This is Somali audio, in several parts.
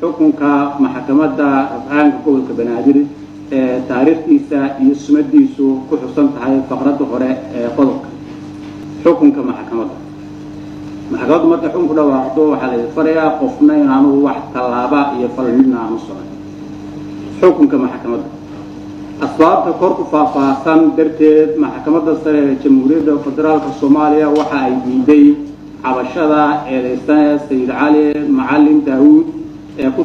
xukunka maxkamadda rafcaanka gobolka banaadir ee taariikhdiisa iyo sumadiisu ku xusan tahay faqradda hore ee qodobka xukunka maxkamadda maxkamaddu markay xukunku dhawaaqdo waxaa la farayaa qofna inaanu wax tallaaba iyo fal midna aanu socon xukunka maxkamadda asbaabta kor ku faahfaahsan darteed maxkamadda sare ee jamhuuriyadda federaalka soomaaliya waxa ay diiday cabashada eedeysane sayid cali macalin daawuud ee ku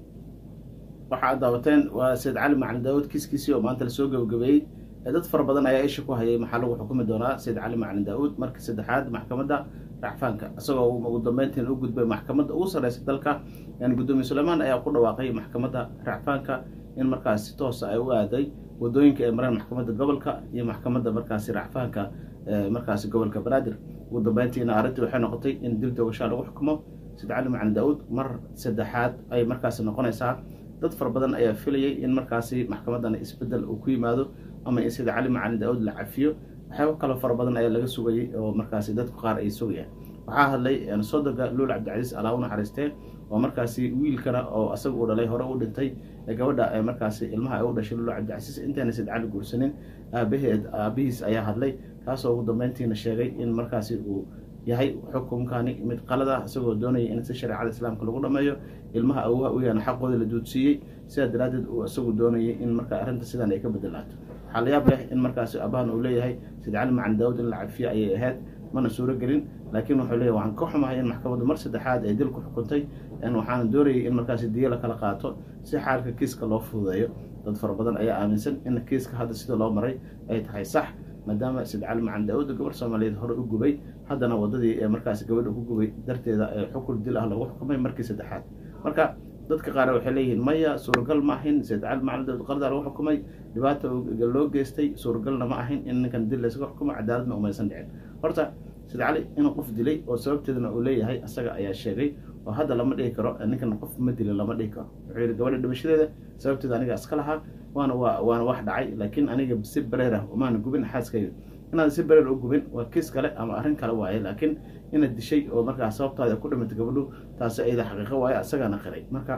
waxa aad daawateen waa sayid cali macalin daawuud kiiskiisii oo maanta lasoo gabagabeeyey dad fara badan ayaa isha ku hayay maxaa lagu xukumi doonaa sayid cali macalin daawuud markii saddexaad maxkamadda racfaanka isagoo ugu dambeyntiin u gudbay maxkamadda ugu sarreysa dalka gudoomiye suleymaan ayaa ku dhawaaqay maxkamadda racfaanka in markaas si toosa ay u aaday wadooyinka ay mareen maxkamadda gobolka iyo maxkamadda markaasi racfaanka markaasi gobolka banaadir ugu dambeyntiina arrintii waxay noqotay in dil dogashaa lagu xukumo sayid cali macalin daawuud mar saddexaad ay markaasi noqonaysaa dad fara badan ayaa filayay in markaasi maxkamadan isbedel uu ku yimaado ama in sayid cali macalin daawuud la cafiyo waxyaaba kaloo fara badan ayaa laga sugayay oo markaasi dadku qaar ay sugayaan waxaa hadlay sodoga luul cabdicasiis alaa u naxariistee oo markaasi wiilkana oo asaga uu dhalay hore u dhintay ee gabadha ee markaasi ilmaha ay u dhashay luul cabdicasiis intayna sayid cali guursanin aabaheed aabihiis ayaa hadlay kaasoo ugu dambeyntiina sheegay in markaasi uu yahay xukunkani mid qalada isagoo doonaya in si shareecada islaamka lagu dhameeyo ilmaha awha u yaana xaqooda la duudsiiyey sidaa daraaddeed uu isagu doonayay in marka arrinta sidan ay ka bedelaato waxaa la yaab leh in markaasi abahan uu leeyahay sayid cali macan daawud in la cafiyo ayay ahayd mana suuro gelin laakiin wuxuu leeyahy waxaan ka xumahay in maxkamaddu mar saddexaad ay dil ku xukuntay waxaana doonayay in markaasi diyo la kala qaato si xaalka kiiska loo fududeeyo dad fara badan ayaa aaminsan in kiiska hadda sida loo maray ay tahay sax maadaama sayid cali macan daawud gabar soomaaliyeed hore u gubay haddana waddadii ee markaasi gabadha ku gubay darteeda ee xukun dil ah lagu xukumay markii saddexaad marka dadka qaar waxay leeyihiin maya suuragal ma ahin sayid cali macalin daawud qardaa lagu xukumay dhibaata loo geystay suuragalna ma ahin in ninkan dil laysaga xukumo cadaaladna umaysan dhicin horta sayid cali inuu qof dilay oo sababteedana uu leeyahay asaga ayaa sheegay oo hadda lama dhihi karo ninkan qof ma dilin lama dhihi karo wuxuu yihi gabadha dhimashadeeda sababteeda aniga iska lahaa waana waa waana wax dhacay laakiin aniga si bareer ah umaana gubin xaaskayga inaad si bareer u gubin waa kiis kale ama arrin kale waaye laakiin inaad dishay oo markaa sababtaada ku dhimatay gabadhu taasi ayada xaqiiqo waaye asagaana qiray marka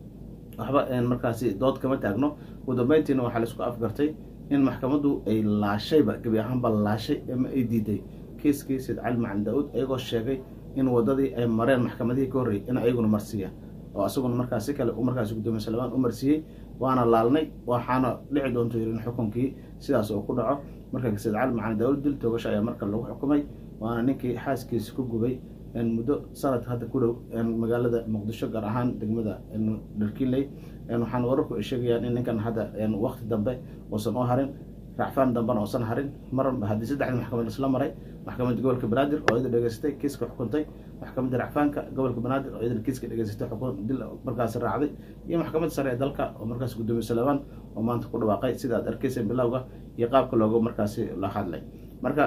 waxba markaasi dood kama taagno ugu dambeyntiina waxaa laisku afgartay in maxkamaddu ay laashayba gebi ahaanba laashay ama ay diiday kiiskii sayid cali macalin daawuud ayagoo sheegay in waddadii ay mareen maxkamadihii ka horreeyay in ayaguna marsiiyaan oo asaguna markaas si kale markaasi gudoomiye salmaan u marsiiyey waana laalnay waxaana dhici doonto yirin xukunkii sidaas oo ku dhaco marka sayid cali macalin daawuud dil toogasho ayaa marka lagu xukumay waana ninkii xaaskiisa ku gubay muddo sanad hadda ku dhow magaalada muqdisho gaar ahaan degmada dharkiinley waxaana wararku ay sheegayaan in ninkan hadda wakti dambe uusan u harin racfaan dambena uusan harin mar haddii saddexda maxkamad isla maray maxkamadda gobolka banaadir oo iyada dhegeystay kiiska xukuntay maxkamadda racfaanka gobolka banaadir oo iyadana kiiska dhegeysatay xukun dil markaasi raacday iyo maxkamadda sare ee dalka oo markaas gudoomiye salmaan oo maanta ku dhawaaqay sida aad arkeyseen bilowga iyo qaabka looga markaasi la hadlay marka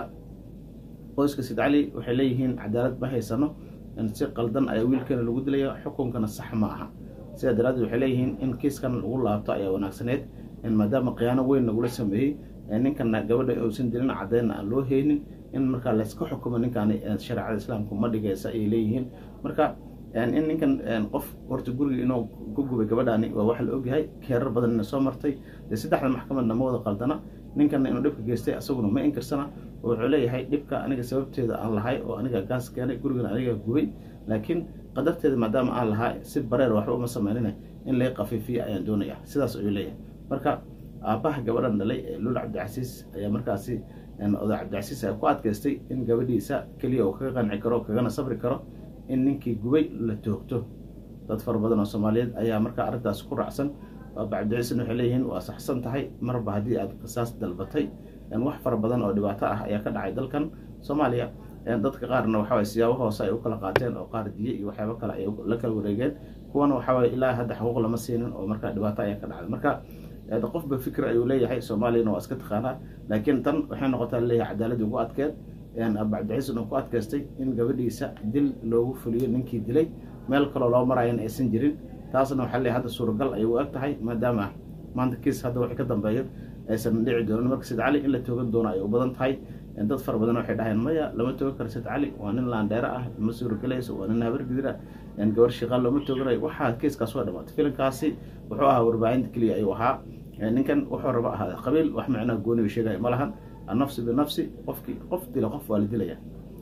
qoyska sayid cali waxay leeyihiin cadaalad ma haysano si qaldan ayaa wiilkeena lagu dilaya xukunkana sax ma aha sidaa daraaddeed waxay leeyihiin in kiiskan lagu laabto ayaa wanaagsaneed maadaama khiyaano weyn lagula sameeyey ninkana gabadha uusan dilin caddeynna aan loo heynin in markaa layska xukumo ninkaani shareecada islaamku ma dhigaysa ayay leeyihiin marka in ninkan qof horta guriga inuu ku gubay gabadhaani waa wax la ogyahay keerar badanna soo martay dee saddexda maxkamadna ma wada qaldana ninkanna inuu dhibka geystay asaguna ma inkirsana oo wuxuu leeyahay dhibka aniga sababteeda aan lahay oo aniga gaas keenay gurigana aniga gubay laakiin qadarteeda maadaama aan lahaa si bareer waxba uma sameynina in lay qafiifiya ayaan doonaya sidaas ayuu leeyahay marka aabbaha gabadhan dhalay ee luul cabdicasiis ayaa markaasi oday cabdicasiis ayaa ku adkaystay in gabadhiisa keliya uu kaga qanci karo kagana sabri karo in ninkii gubay la toogto dad fara badan oo soomaaliyeed ayaa markaa arrintaas ku raacsan aaba cabdicasiisna waxay leeyihiin waa saxsan tahay marba haddii aad qisaas dalbatay wax fara badan oo dhibaato ah ayaa ka dhacay dalkan soomaaliya dadka qaarna waxaway siyaabo hoose ay u kala qaateen oo qaar diye iyo waxyaabo kale ay la kala wareegeen kuwana waxaway ilaa hadda xuquuq lama siinin oo markaa dhibaato ayaa ka dhacday marka qofba fikir ayuu leeyahay soomaaliyana waa iska taqaanaa laakiin tan waxay noqotaa leeyahay cadaaladii ugu adkeed aaba cabdicasiis uu ku adkaystay in gabadhiisa dil loogu fuliyo ninkii dilay meel kaloo loo maraayan aysan jirin taasna waxaa leeyahay hadda suuragal ayay u eg tahay maadaama maanta kiis hadda waxay ka dambeeyo aysan dhici doonin marka sayid cali in la toogan doono ay u badan tahay dad fara badan waxay dhaheen maya lama toogan karo sayid cali waa nin laandheere ah ma suuragelayso waa nin habar gidir ah gabar shiiqaan looma tooganayo waxaa keeskaas waa dhamaatay filimkaasi wuxuu ahaa warbaahinta keliya ayuu ahaa ninkan wuxuu raba ahaa qabiil wax macnaha gooniga sheegaya ma lahan annafsi binafsi qofkii qof dila qof waa la dilaya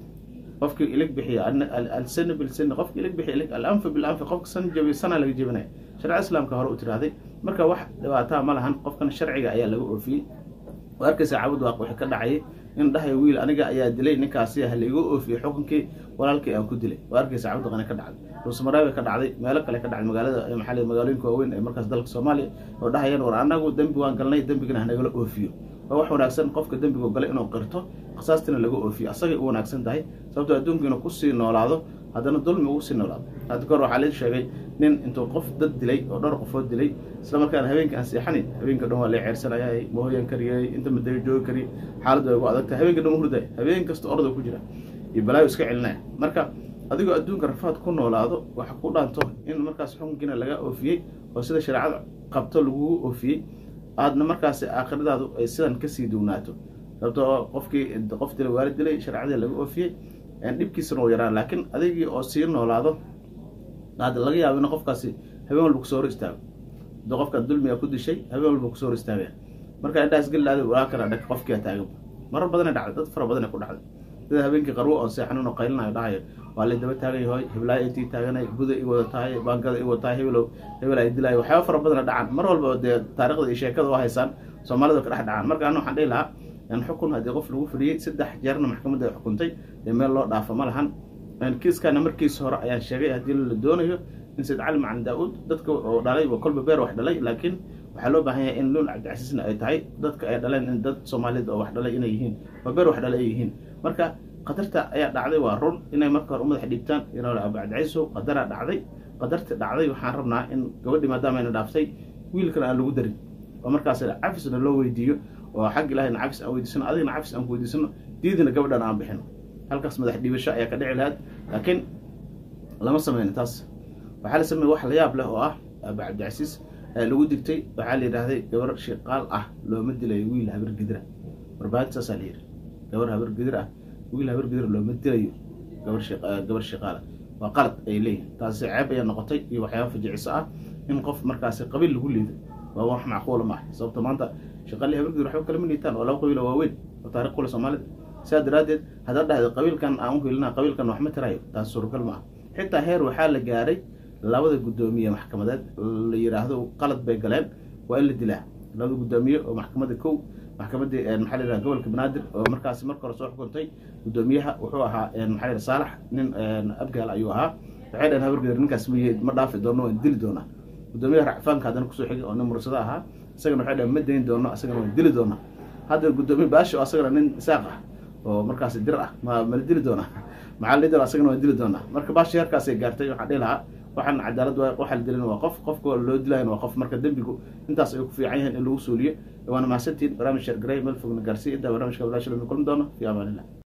qofkii ilig bixiya alsani bilsani qofkii ilig bixiya ilig alanfa bilanfi qofka san jabiy sana laga jebinaya sharci islaamka hore u tirahday marka wax dhibaataa ma lahan qofkan sharciga ayaa laga oofiyey oo arkaysa cabud waaq wixii ka dhacayay in dhahay wiil aniga ayaa dilay ninkaasi ha laiga oofiyey xukunkii walaalkii aan ku dilay oo arkaysa cabud qani ka dhacday dhuusamareebe ka dhacday meelo kale ka dhacday magaalada maxaa magaalooyinka waaweyn ee markaas dalka soomaaliya oo dhahayaan war anagu dembi waan galnay dembigana hanagala oofiyo waa wax wanaagsan qofka dembigu galay inuu qirto qisaastina laga oofiyo asagay u wanaagsan tahay sababtoo adduunku inuu kusii noolaado haddana dulmi ugu sii noolaado hadda kahor waxaa la sheegay nin intuu qof dad dilay oo dhowr qofood dilay isla markaana habeenka aan seexanin habeenka dhan waa la ceersanaya mahooyan kariyay inta madaga joogi kari xaaladdu ay ugu adagtahay habeenka dhan hurday habeen kasta orda ku jira iyo balaayo iska celinaya marka adigoo adduunka rafaad ku noolaado waxa ku dhaanto in markaas xukunkiina laga oofiyey oo sida shareecada qabto lagugu oofiyey aadna markaas aakhiradaadu ay sidan kasii duwnaato sababtoo qofkii qof dilay waalid dilay shareecadii laga oofiyey dhibkiisana uu yaraan laakiin adigii oo sii noolaado hadda laga yaabo in qofkaasi habeen walba kusoo hor istaago hadii qofkan dulmiga ku dishay habeen walba kusoo hor istaagaya marka indhaas gelilaada walaa kala dhag qofkia taagan marar badana dhacday dad fara badana ku dhacday sida habeenkii qarwo oo seexanin oo qaylinayo dhahayo waa lay daba taagan yahoy heblaayo intii taaganay buda i wada tahay baangada i wada tahay hebelow hebel ay dilaayo waxyaaba fara badana dhacaan mar walba dee taarikhda iyo sheekada u haysaan soomaalida ka dhex dhacaan marka ana waxaan dhihi lahaa xukun haddii qof lagu fadhiyey saddex jeerna maxkamadda ay xukuntay dee meel loo dhaafo ma lahan kiiskana markiisa hore ayaan sheegay haddii la doonayo in sayd cali macalin daa-uud dadka oo dhalay waa kolba beer wax dhalay laakiin waxaa loo baahan yahay in luul cabdicasiisna ay tahay dadka ay dhaleen in dad soomaaliyed oo wax dhalay inay yihiin waa beer wax dhalay ay yihiin marka qadarta ayaa dhacday waa run inay marka hore u madax dhiibtaan yaraale abu cabdicaiisow qadaraa dhacday qadarta dhacday waxaan rabnaa in gabadhii maadaama ayna dhaaftay wiilkana aan lagu darin oo markaas cafisna loo weydiiyo oo xag ilahayna cafis aan weydiisano adigna cafis aan ku weydiisano diidina gabadhan aan bixino halkaas madax dhiibasho ayaa ka dhici lahayd laakiin lama sameyno taas waxaa la sameeye wax la yaab leh oo ah abu cabdicasiis lagu digtay waxaa la yidhaahday gabar shiqaal ah looma dilayo wiil habar gidira warbaahinta saasaa la yidhi gabar habar gidir ah wiil habar gidir looma dilayo gabar gabar shiqaala waa qalad ay leeyihin taasi ceeb ayaa noqotay iyo waxyaaba fajiciso ah in qof markaasi qabiil lagu liido waa wax macquula maaha sababta maanta shaqaali habar gidir waxba kalama liitaan oo laba qabiilo waaweyn oo taarikh kule soomaalida sidaa daraaddeed haddaad dhahda qabiilkan aan u helina qabiilkan wax ma tirayo taas suuragal ma ah xitaa heer waxaa la gaaray labada guddoomiye maxkamadeed la yidhaahdo qalad bay galeen waa in la dilaa labada guddoomiye oo maxkamadda kow maxkamaddii maxaa la yidhaha gobolka banaadir oo markaasi marka hore soo xukuntay guddoomiyaha wuxuu ahaa maxaa la yidhaha saalax nin abgaal ayuu ahaa waxay dhaheen habargeer ninkaas ma ma dhaafi doono waan dili doonaa guddoomiyaha racfaanka haddana kusoo xigay oo nin mursado ahaa isagana waxay dhaheen ma dayn doono isagana waan dili doonaa hadda guddoomiye baashi oo asagana nin isaaq ah oo markaasi dir ah ma mala dili doonaa maxaa la doona asagana waan dili doonaa marka baashi heerkaasay gaartay waxaan dhihi lahaa waxaan cadaalad waxaa la dilin waa qof qofka loo dilayan waa qof marka dembigu intaas ay ku fiican yihiin in lagu suuliyo waana mahadsantiin barnaamij sheer garay meel fogna gaarsiiya intaa barnaamijka walaasha lana kulmi doono fi amaan illah